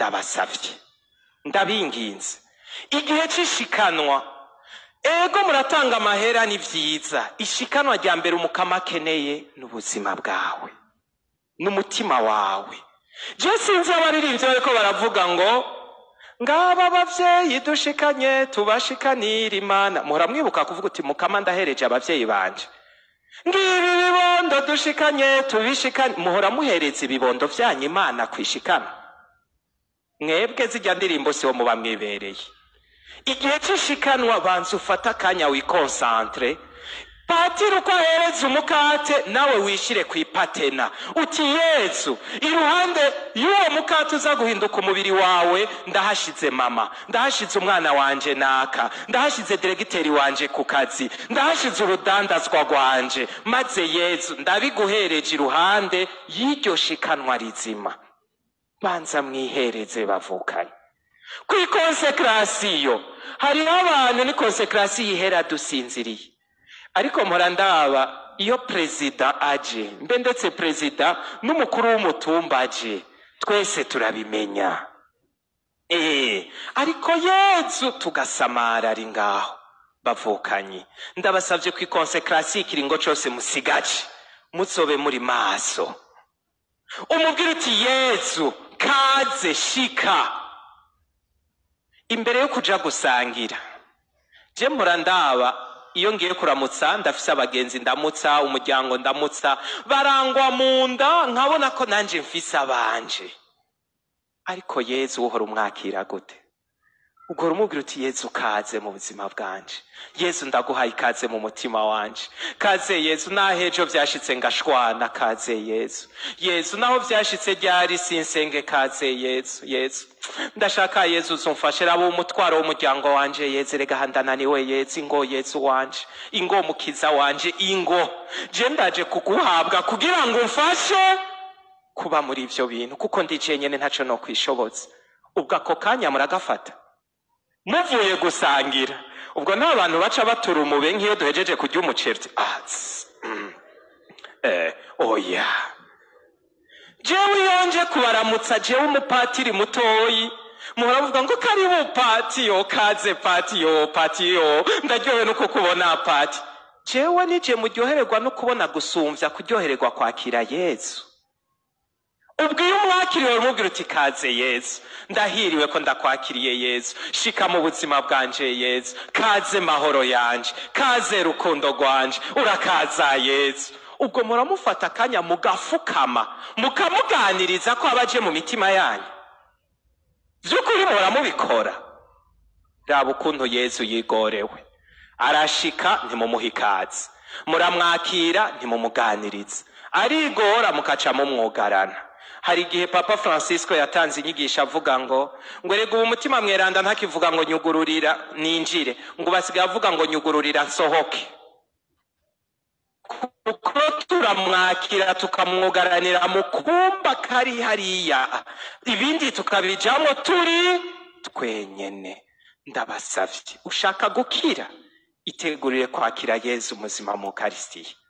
ndabasavye ndabinginze igihe c'ishikanwa ego muratanga amahera ni vyiza ishikanwa rya mbere umukama akeneye n'ubuzima bwawe n'umutima wawe je sinzi abaririmbyi bariko baravuga ngo ngaba abavyeyi dushikanye tubashikanira imana muhora mwibuka kuvuga uti mukama ndahereje abavyeyi banje ngibi ibibondo dushikanye tubishikanye muhora muhereza ibibondo vyanyu imana kwishikana mwebwe zijya ndirimbo siho muba mwibereye igihe c'ishikanwa banza ufate akanya wikonsantre patiri uko ahereza umukate nawe wishire ku ipatena uti yezu iruhande y'uwo mukate uza guhinduka umubiri wawe ndahashize mama ndahashize umwana wanje naka ndahashize diregiteri wanje ku kazi ndahashize urudandazwa rwanje maze yezu ndabiguhereje iruhande y'iryo shikanwa rizima banza mwihereze bavukanye ku ikonsekarasiyo hariho abantu ni konsekarasiyo ihera dusinziriye ariko mpora ndaba iyo perezida aje mbe ndetse perezida n'umukuru w'umutumba aje twese turabimenya eee ariko yezu tugasamara ari ngaho bavukanye ndabasabye ku ikonsekarasiyo ikiringo cose musigaje muzobe muri maso umubwire uti yezu kaze shika imbere yo kuja gusangira je mpora ndaba iyo ngiye kuramutsa ndafise abagenzi ndamutsa umuryango ndamutsa barangwa mu nda nkabona ko nanje mfise abanje ariko yezu uhora umwakira gute ugora umubwira uti yezu kaze mu buzima bwanje yezu ndaguhaye ikaze mu mutima wanje kaze yezu naho ejo vyashitse ngashwana kaze yezu yezu naho vyashitse ryari sinsenge kaze yezu yezu ndashaka yezu uzumfashe raba umutwaro w'umuryango wanje yezu rega handananiwe yezu ingo yezu wanje ingo mukiza wanje ingo je ndaje kuguhabwa kugira ngo umfashe kuba muri ivyo bintu kuko ndicaye nyene ntaco no kwishoboza ubwo ako kanya muragafata muvuye gusangira ubwo nta bantu baca batura umube nk'iyo duhejeje kurya umuceri uti, ah, tss, mm, eh, oya jewe iyo nje kubaramutsa jewe umupatiri mutoyi muhora muvuga ngo karibu patiyo kaze patiyo patiyo ndaryohewe no kukubona pati jewe nije muryohererwa no kubona gusumvya kuryohererwa kwakira yezu ubwo iyo umwakiriwe uramubwira uti kaze yezu ndahiriwe ko ndakwakiriye yezu shika mu buzima bwanje yezu kaze mahoro yanje kaze rukundo rwanje urakaza yezu ubwo muramufata akanya mugafukama mukamuganiriza ko abaje mu mitima yanyu vy'ukuri muramubikora raba ukuntu yezu yigorewe arashika ntimumuha ikaze muramwakira ntimumuganiriza arigora mukaca mumwugarana hari igihe papa francisco yatanze inyigisho avuga ngo ngo rega ubu umutima mweranda ntakivuga ngo nyugururira ninjire ngo basigaye avuga ngo nyugururira nsohoke kuko turamwakira tukamwugaranira mu kumba kari hariya ibindi tukabijamo turi twenyene ndabasavye ushaka gukira itegurire kwakira yezu muzima mu karisitiya